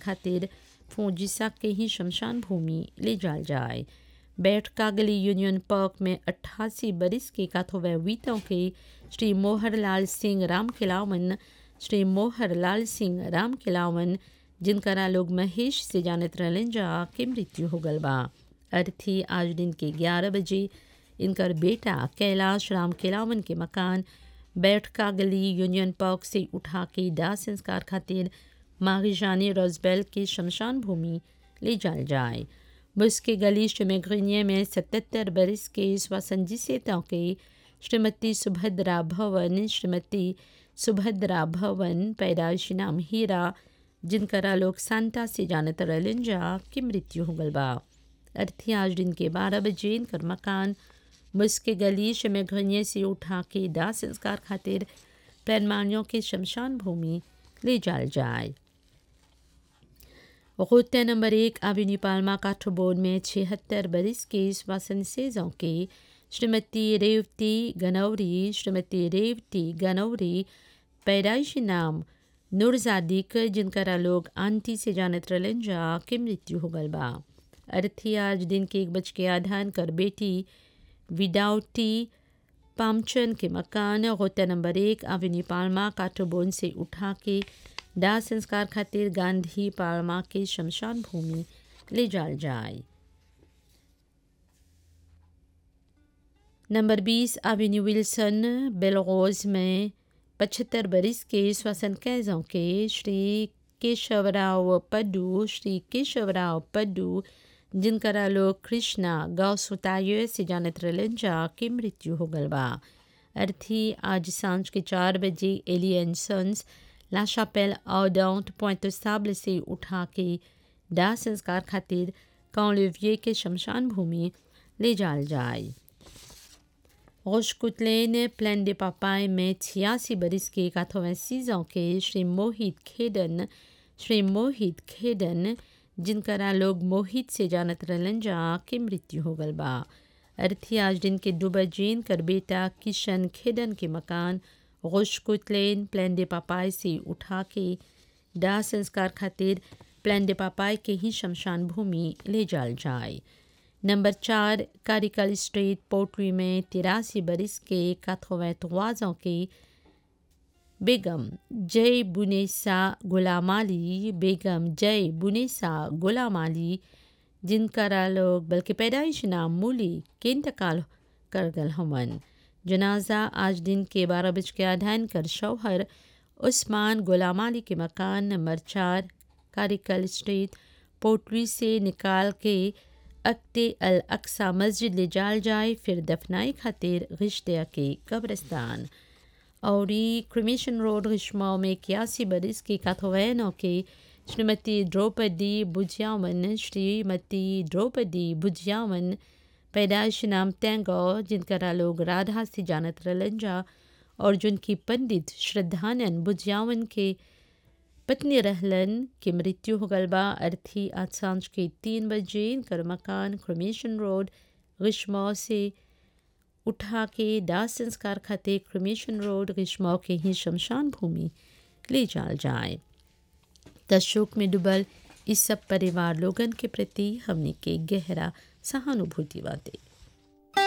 खातिर फौजिसा के ही शमशान भूमि ले जाल जाए बैठ कागली यूनियन पार्क में अट्ठासी बरिस के काथोवैवीतों के श्री मोहरलाल सिंह राम खिलावन श्री मोहरलाल सिंह राम खिलावन जिनकरा लोग महेश से जानत रहलन जा के मृत्यु हो गल बा अर्थी आज दिन के ग्यारह बजे इनकर बेटा कैलाश राम खिलावन के मकान बैठ कागली यूनियन पार्क से उठा के दाह संस्कार खातिर मारिजानी रोजबेल के शमशान भूमि ले जाल जाए मुस्के गली में ग्रीनिये में सतहत्तर बरस के स्वसंजी से के श्रीमती सुभद्रा भवन श्रीमती सुभद्रा भवन पैदाइशी नाम हीरा जिनकरा लोग सांता से जानत रहलन जा की मृत्यु हो गल बा अर्थी आज दिन के बारह बजे इनकर मकान मुस्के गलीश में घनिये से उठा के दाह संस्कार खातिर प्लानमानियों के शमशान भूमि ले जाल जाए रोते नंबर एक एवेन्यू पालमा काठोबोर्ड में छिहत्तर बरिस के श्वासन सेजों के श्रीमती रेवती गनौरी श्रीमती रेवती गनौरी पैदाइशी नाम नूरजादिक जिनकरा लोग आंटी से जानत रहलन जा के मृत्यु हो गल बा अर्थी आज दिन के एक बज के आधान कर बेटी विदाउटी पामचन के मकान रोता नंबर एक एवेन्यू पालमा काठोबोन से उठा के दाह संस्कार खातिर गांधी पालमा के शमशान भूमि ले जाल जाए नंबर बीस एवेन्यू विल्सन बेलरोज में पचहत्तर बरिस के श्वसन कैजों के श्री केशवराव पड्डू श्री केशवराव पड्डू जिनकरा लोग कृष्णा गाँव सुताये से जानत रहलन जा के मृत्यु हो गल बा अर्थी आज सांझ के चार बजे एलियन सन्स ला शापेल आउडाउंट पॉइंट साबल से उठा के दाह संस्कार खातिर कौलिविये के शमशान भूमि ले जाल जाए रोशकुतलेन प्लान दे पापाई में छियासी बरिस के काथोवैसीजों के श्री मोहित खेडन श्री मोहित खेडन जिनकरा लोग मोहित से जानत रहलन जा के मृत्यु हो गल बा अर्थी आज दिन के दो बजे कर बेटा किशन खेडन के मकान गोशकुतलेन प्लान दे पापाई से उठा के दाह संस्कार खातिर प्लान दे पापाई के ही शमशान भूमि ले जाल जाए नंबर चार कारिकल स्ट्रीट पोट्री में तिरासी बरिस के काथोवैतवाजों के बेगम जय बुनेसा गुलाम अली बेगम जय बुनेसा गुलाम अली जिनकरा लोग बल्कि पैदाइश नाम मूली के इंतकाल कर गल हमन जनाजा आज दिन के बारह बज के आधान कर शौहर उस्मान गुलाम अली के मकान नंबर चार कारिकल स्ट्रीट पोट्री से निकाल के अक्ते अल अक्सा मस्जिद ले जाल जाए फिर दफनाई खातिर रिश्ते के कब्रस्तान और क्रिमेशन रोड रिश्माओं में इक्यासी बरिस की काथोवैनों के श्रीमती द्रौपदी बुझियावन श्रीमती द्रौपदी बुझियावन पैदाइश नाम तेंगो जिनकरा लोग राधा से जानत रहलन जा और जिनकी पंडित श्रद्धानंद बुझियावन के पत्नी रहलन की मृत्यु हो गल बा अर्थी आज सांझ के तीन बजे इनकर मकान क्रमेशन रोड ग्रीष्मौ से उठा के दाह संस्कार खाते क्रमेशन रोड ग्रीष्मौ के ही शमशान भूमि ले जाल जाए तशोक में डुबल इस सब परिवार लोगन के प्रति हमने के गहरा सहानुभूति बातें